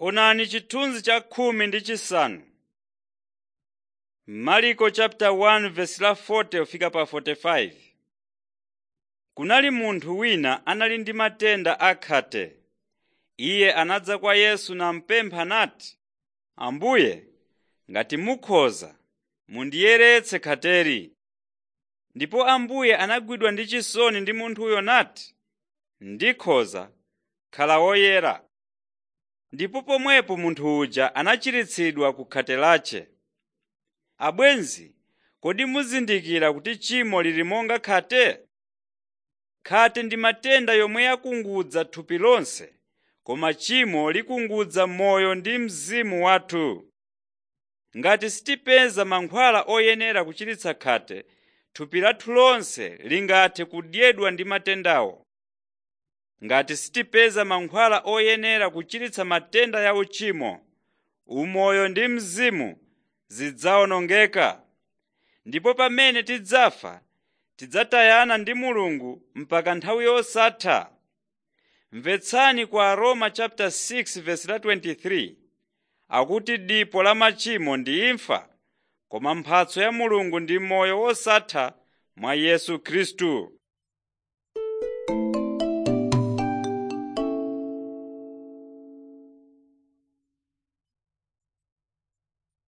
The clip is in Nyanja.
Onani chithunzi cha khumi ndi chisanu. Marko chapter 1 verse la 40 kufika pa 45. Kunali munthu wina anali ndi matenda akhate. Iye anadza kwa Yesu namupempha nati, Ambuye, ngati mukhoza, mundiyeretse khateri. Ndipo Ambuye anagwidwa ndi chisoni ndi munthuyo nati, Ndikhoza, khala woyera. Ndipo pomwepo munthu uja anachiritsidwa ku khate lache. Abwenzi, kodi muzindikira kuti tchimo lili monga khate? Khate ndi matenda yomwe yakungudza thupi lonse, koma tchimo likungudza moyo ndi mzimu wathu. Ngati sitipeza mankhwala oyenera kuchiritsa khate, thupi lathu lonse lingathe kudyedwa ndi matendawo. Ngati sitipeza mankhwala oyenera kuchiritsa matenda ya uchimo, umoyo ndi mzimu zidzawonongeka. Ndipo pamene tidzafa, tidzatayana ndi Mulungu mpaka nthawi yosatha. Mvetsani kwa Aroma chapter 6 verse la 23. Akuti dipo la machimo ndi imfa, koma mphatso ya Mulungu ndi moyo wosatha mwa Yesu Khristu.